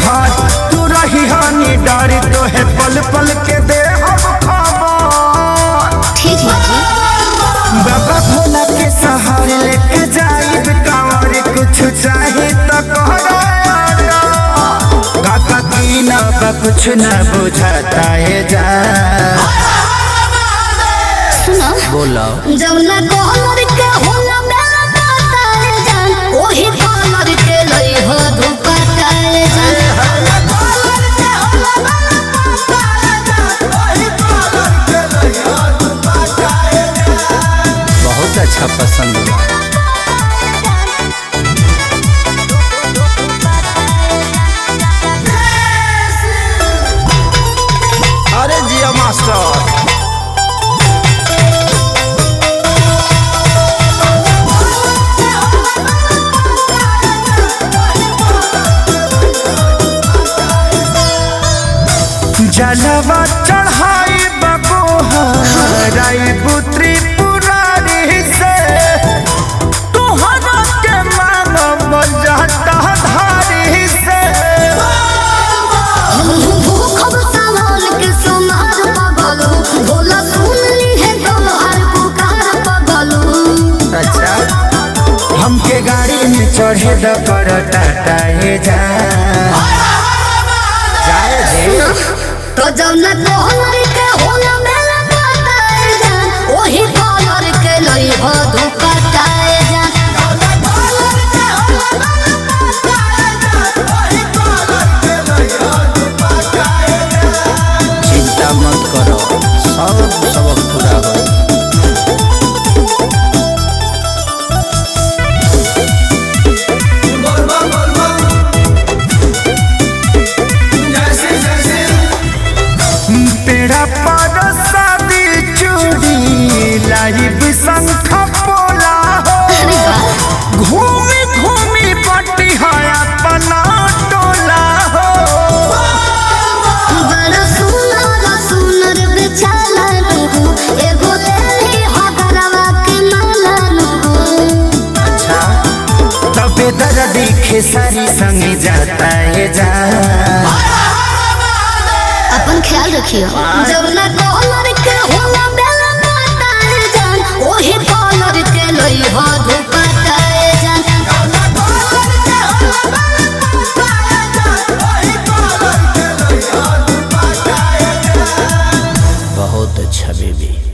घर तू रही हानि डरी तो है पल पल के दे हम खबर ठीक है जी बाबा भोला के सहारे लेके जाइब कांवर कुछ चाहे तो कहरा काका दीना बा कुछ न बुझाता है जा सुनो बोलो जब ना कॉलर के होला मेरा काटाए जान ओही कॉलर के लई हो धोखा काए जान बहुत अच्छा पसंद हुआ अरे जिया मास्टर जलवा चढ़ाई बबोहराई पुत्री पुरारी से तुहरा के मानव जाता धारी से भूखब सामान के सोनार पगलू भोला सुन ली है तोहार पुकार पगलू अच्छा हमके गाड़ी में चढ़े द कर टाटा हे जा जाए दे तो जब ना कॉलर के होला मेरा काटाए जान ओही कॉलर के लई हो धोखा काए जान चिंता मत करो सब सबक पूरा हो पेड़ा पर शादी चूड़ी लाइव शंख पोला हो अरे वाह घूमी घूमी पट्टी है अपना टोला हो बड़ा सुनर सुनर बेचाला नु एगो लेली हगरवा के माला नु अच्छा तबे दर्द खेसारी संग जाता है जा अपन ख्याल रखियो जब ना कॉलर के होला बेला काटाए जान ओही कॉलर के लई हो धोखा काए जान बहुत अच्छा बेबी